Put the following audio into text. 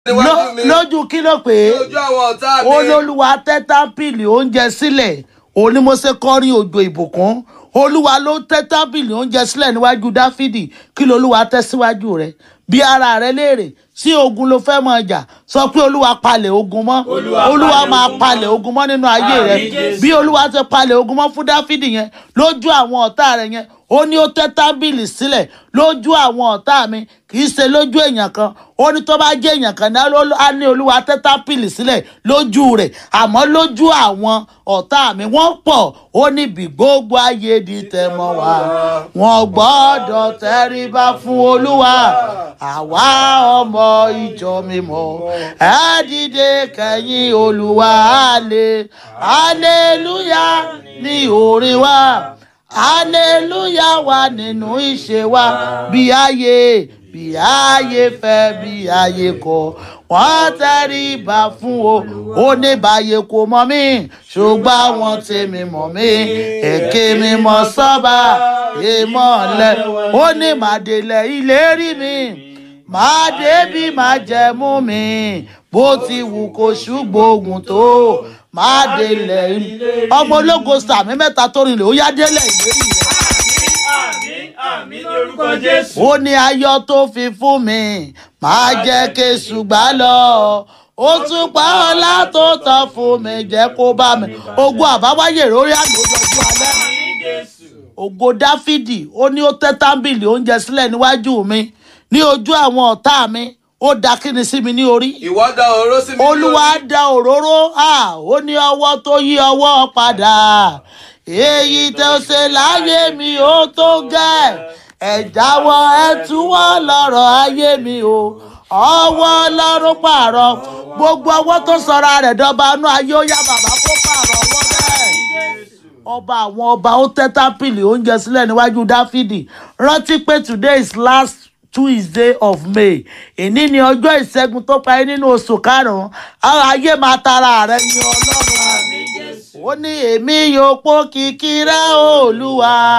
níwájú mi lójú kí ló pé lójú àwọn ọ̀tá mi olólùwà tẹ́ tábìlì oúnjẹ sílẹ̀ òní mo ṣe kọrin òjò ìbùkún olúwa ló tẹ́ tábìlì oúnjẹ sílẹ̀ níwájú dáfídì kí lolúwa tẹ́ síwájú rẹ̀ bí ara rẹ léèrè sí ogun ló fẹ́ mọ jà sọ pé olúwa palẹ̀ ogun mọ́ Olúwa olúwa palẹ̀ máa ogun mọ́. palẹ̀ ogun mọ́ nínú ayé rẹ Àmín, Jésù. bí olúwa ti palẹ̀ ogun mọ́ fún dáfídì yẹn lójú àwọn ọ̀tá rẹ yẹn ó ní ó tẹ́ tábìlì sílẹ̀ lójú àwọn ọ̀tá mi kì í ṣe lójú èèyàn kan ó ní tó bá jẹ́ èèyàn kan ní á ní olúwa tẹ́ tábìlì sílẹ̀ lójú rẹ̀ àmọ́ lójú àwọn ọ̀tá mi wọ́n pọ̀ ó ní bí gbogbo ayé di tẹ̀mọ́ wa wọ́n gbọ́dọ̀ tẹríba fún olúwa àwa ọmọ ìjọ mímọ́ ẹ dìde kẹ́yìn olúwa àlè hallelujah ní orin wa hallelujah wà nínú ìṣe wa bí ayé bí ayé fẹ́ bí ayé kọ̀ wọ́n tẹríba fún o ó ní báyé kò mọ̀ mí ṣùgbọ́n àwọn tèmi mọ̀ mí èké mi mọ̀ sọ́ba ìmọ̀lẹ̀ ó ní màdélẹ̀ ìlérí mi máa débi máa jẹ̀mú mi bó ti wù kó ṣùgbọ́n tó máa délẹ̀ ọmọ ológo sàmì mẹ́ta tó rìnlẹ̀ ó yá délẹ̀ ìlérí rẹ̀ àmín àmín ní orúkọ jésù. ó ní ayọ̀ tó fi fún mi máa jẹ́ kéṣù gbá lọ ó tún pa ọlá tó tọ́ fún mi jẹ́ kó bá mi ogun àbáwáyé lórí àgbòdòdó alẹ́ àmín jésù. ògo dáfídì ó ní ó tẹ́ tábìlì oúnjẹ sílẹ̀ níwájú mi ní ojú àwọn ọ̀tá mi ó da kíni sí mi ní orí ìwọ da òróró sí mi ní olúwa orí. da òróró à ó ní ọwọ́ tó yí ọwọ́ padà èyí tó ṣe láyé mi ó tó gẹ́ ẹ jáwọ́ ẹ túwọ́ lọ́rọ̀ ayé mi o ọwọ́ ọlọ́run pààrọ̀ gbogbo ọwọ́ tó sọra rẹ̀ dọ́ba inú ayé ó yá bàbá kó pààrọ̀ ọwọ́ bẹ́ẹ̀ ọba àwọn ọba ó tẹ́ tápìlì oúnjẹ sílẹ̀ níwájú dáfídì rántí pé today is last tuesday of may èní ni ọjọ́ ìṣẹ́gun tó parí nínú oṣù karùn-ún àwọn ayé máa tara rẹ̀ yin ọlọ́run ó ní èmi yóò pọ́ kìkì rẹ̀ olúwa